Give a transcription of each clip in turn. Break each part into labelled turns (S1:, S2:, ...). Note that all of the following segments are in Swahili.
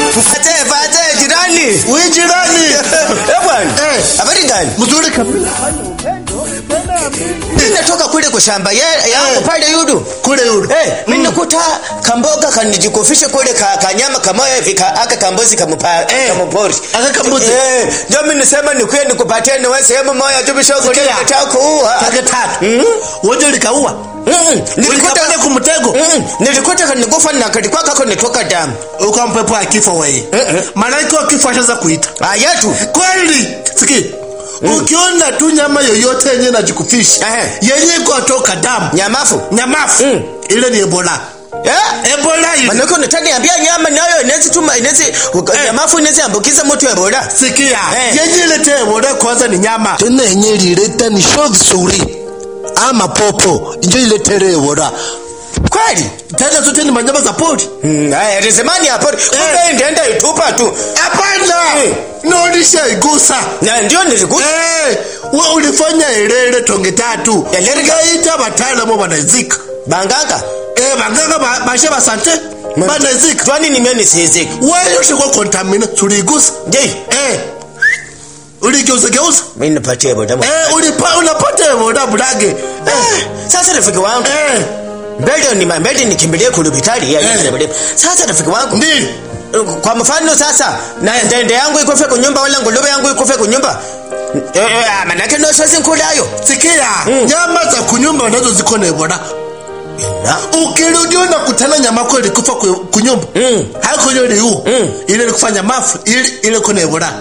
S1: Fate fate jirani.
S2: Wewe jirani.
S1: Eh bwana.
S2: Eh.
S1: Habari gani?
S2: Mzuri kabisa.
S1: Mimi natoka kule kwa shamba ya yangu pale yudu.
S2: Kule yule.
S1: Eh, mimi nakuta kamboga kanijikofisha kule ka, kanyama kamoya hivi ka, aka kambozi kamupa
S2: Eh.
S1: kamupori.
S2: Aka kambuzi.
S1: Eh, ndio mimi nisema nikuye nikupatie ni wewe sehemu moja tu bishogo
S2: Sikia.
S1: ndio nataka kuua.
S2: Tage tatu.
S1: Mm.
S2: Wote likaua.
S1: Mm. Nilikuta
S2: Ulikapata kumtego.
S1: Mm. Nilikuta kanigufa na kalikuwa kako nitoka damu.
S2: Ukampepo ya kifo wewe.
S1: Eh,
S2: Malaika wa kifo ashaanza kuita.
S1: Ah yetu.
S2: Kweli. Siki. Ukiona tu nyama yoyote yenye inajikufisha
S1: Eh.
S2: yenye iko toka damu
S1: Nyamafu.
S2: nyamafu
S1: Mm.
S2: ile ni Ebola.
S1: Eh?
S2: Ebola ile.
S1: Manake unataniambia nyama nayo inaweza tuma inaweza nyamafu inaweza ambukiza mtu Ebola.
S2: Sikia.
S1: Eh.
S2: Yenye ilete Ebola kwanza ni nyama.
S3: tena yenye ilileta ni sho vizuri ama popo njo iletere Ebola.
S1: Kweli?
S2: Tena zote ni manyama za pori.
S1: Mm, haya rezemani hapo. Kumbe ndienda itupa tu.
S2: Hapana.
S1: Eh.
S2: Naonisha igusa.
S1: Na ndio nilikuta.
S2: Eh, we ulifanya elele tonge tatu.
S1: Elele ka-
S2: Kaita wataalamu wanazika.
S1: Banganga.
S2: Eh, baganga ba- bashe basante. Banazika.
S1: Twani nimeni siziki.
S2: Wewe ushikwa contamina tuligusa.
S1: Je,
S2: Eh. Uligeuza geuza.
S1: mimi nipatie Ebola.
S2: Eh, ulipa unapata boda bulage.
S1: Eh, sasa rafiki wangu.
S2: Eh.
S1: Mbele ni mbele nikimbilie kulubitali ya
S2: Eh.
S1: Ebola. Sasa rafiki wangu.
S2: Ndi.
S1: Kwa mfano sasa na ndende yangu ikufe kunyumba wala nguluwe yangu ikufe kunyumba. Eh, eh, manake no sasa nkulayo.
S2: Sikia, nyama za kunyumba nazo ziko na Ebola.
S1: Na?
S2: Ukirudi unakutana nyama yako ilikufa ku- kunyumba.
S1: Mm.
S2: Haiko ile iliu.
S1: Mm.
S2: Ile ilikufanya mafu, ile ile kuna Ebola.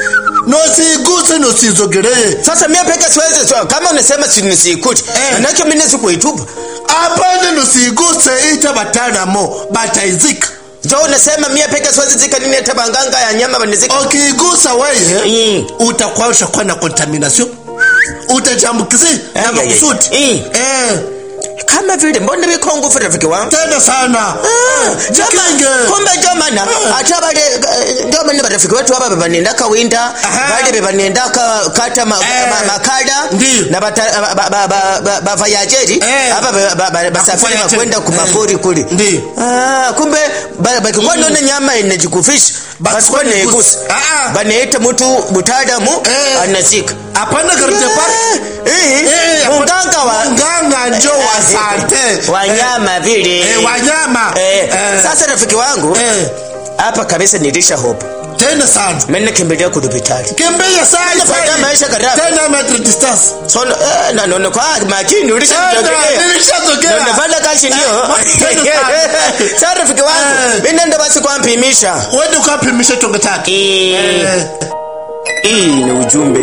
S2: No siguse no sizogelee.
S1: Sasa mimi peke siwezi so, kama unasema si nisikuti.
S2: Eh.
S1: Manake mimi nisikuitupa.
S2: Hapana no siguse ita bataramo bataizika.
S1: Jo unasema mimi peke siwezi zika nini hata banganga ya nyama banizika.
S2: Ukigusa wewe
S1: Mm.
S2: utakuwa ushakuwa na contamination. Utajambukizi na
S1: Ai, ai, ai.
S2: makusudi.
S1: Mm.
S2: Eh,
S1: Kama vile mbona biko ngufu rafiki wangu.
S2: tena sana.
S1: Ah,
S2: Jikinge.
S1: jama- kumbe jomana
S2: Ah.
S1: ata bale eh, ndio bane barafiki wetu hapa bebanendaka winda
S2: Aha.
S1: bale bebanendaka kata ma,
S2: Eh.
S1: ma, makada
S2: Ndiyo.
S1: na bata ba, ba, ba, ba, ba vayajeri
S2: Eh.
S1: hapa ba, ba, ba, basafiri
S2: Bakufanya
S1: bakwenda
S2: tena.
S1: kumapori
S2: Eh.
S1: kule
S2: Ndiyo.
S1: ah kumbe ba- bakikuwa naona nyama inajikufisha
S2: Basikuwa
S1: basikuwa
S2: naigusa.
S1: naigusa
S2: Ah, ah.
S1: banaita mtu mutaalamu
S2: Eh.
S1: anazika
S2: Hapana garute pa.
S1: Eh,
S2: Eh,
S1: munganga wa
S2: Mganga njo wa sante.
S1: wanyama vile
S2: Eh, wanyama.
S1: Eh,
S2: Eh.
S1: sasa rafiki wangu
S2: Eh,
S1: hapa kabisa nilisha hope
S2: tena sana.
S1: mimi nakimbilia kudupitali
S2: Kimbia sana.
S1: Nafanya
S2: sana.
S1: maisha kadhaa.
S2: Tena metric distance.
S1: so eh, na nono kwa makini ulisha
S2: Tena,
S1: kutokea
S2: nilishazogea.
S1: nafanya kazi ndio
S2: Eh, tena sana.
S1: sasa rafiki wangu
S2: Eh.
S1: mimi nenda basi kwa mpimisha
S2: Wende ukapimishe tonge tatu.
S1: eh
S2: Eh.
S1: hii ni ujumbe